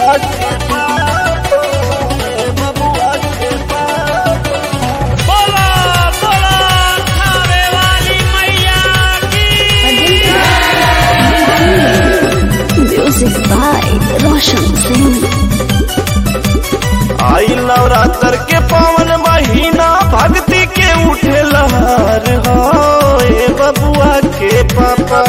बबुआ के पापा ए बबुआ के पापा बोलो बोलो खावे वाली मैया की Music by Roshan Singh. आई नवरात्र के पावन महीना भक्ति के उठे लहर हो ए बबुआ के पापा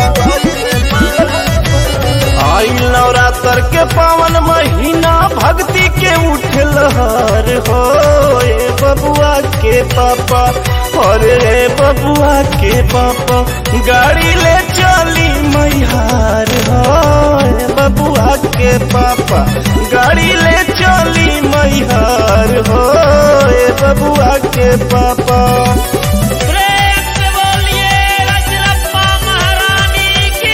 आई नवरात्र के पावन महीना भक्ति के उठे लहर हो ए बबुआ के पापा और ए बबुआ के पापा गाड़ी ले चली मैहार हो ए बबुआ के पापा गाड़ी ले चली मैहार हो ए बबुआ के पापा प्रेम से बोलिए रजरप्पा महारानी की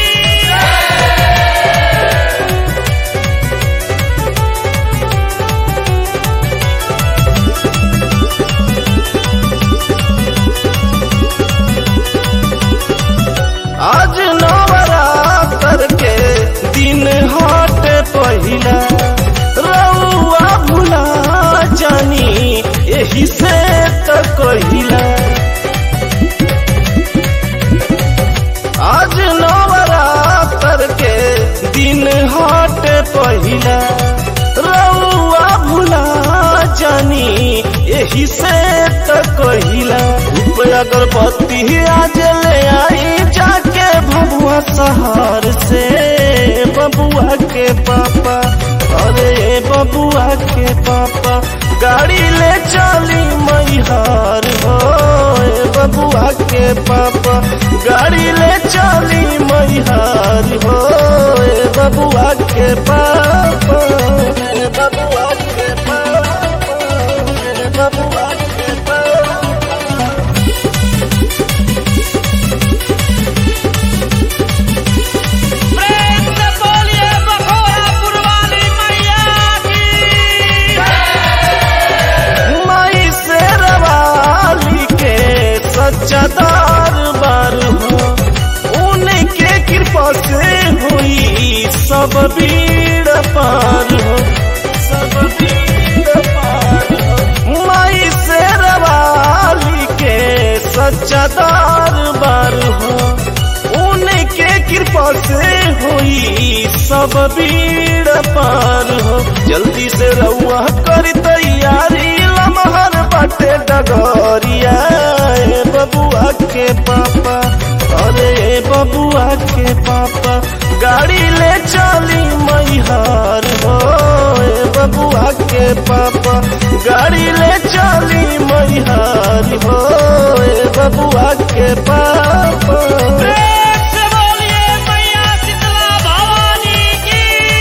आज नवरात्र के दिन हट पहिला रउआ भुला जानी एही से त कहिला आज नवरात्र के दिन हट पहिला रउआ भुला जानी एही से त कहिला धूप अगरबत्ती आज ले आई जाके भबुआ शहर से बबुआ के पापा अरे बबुआ के पापा गाड़ी ले चली मैहार हो ए बबुआ के पापा गाड़ी ले चली मैहार हो ए बबुआ के पापा ए बबुआ के पापा ए बबुआ के पापा प्रेम से बोलिए बखोरापुर वाली मैया की माई से रवाली के सच्चा दरबार हो उनके कृपा से हुई सब भीड़ पार हो सब भीड़ पार हो माई से रवाली के सच्चा दरबार हो उनके कृपा से हुई सब भीड़ पार हो जल्दी से रउआ कर तैयारी लमहर बाटे डगरिया ए बबुआ के पापा अरे ए बबुआ के पापा गाड़ी ले चली मैहार हो ए बबुआ के पापा गाड़ी ले चली मैहार हो ए बबुआ के पापा प्रेम से बोलिए मैया शीतला भवानी की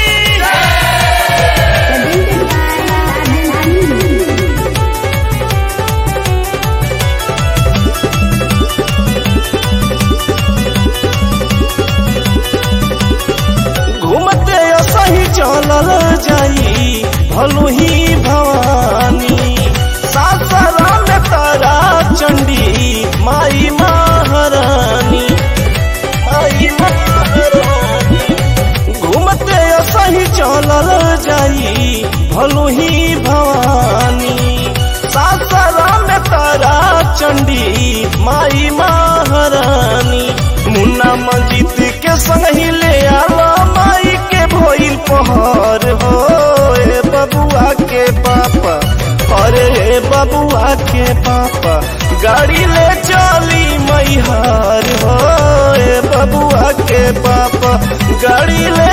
घूमते सही चलल जाई भलू ही भवानी सासरा में तारा चंडी माई महारानी माई महारानी घूमते सही चलल जाई भलू ही भवानी सासरा में तारा चंडी माई महारानी मुन्ना मंजीत के संग ही ले आला माई के भोइल पहर हो ए बबुआ के पापा अरे ए बबुआ के पापा गाड़ी ले चली मैहार हो ए बबुआ के पापा गाड़ी ले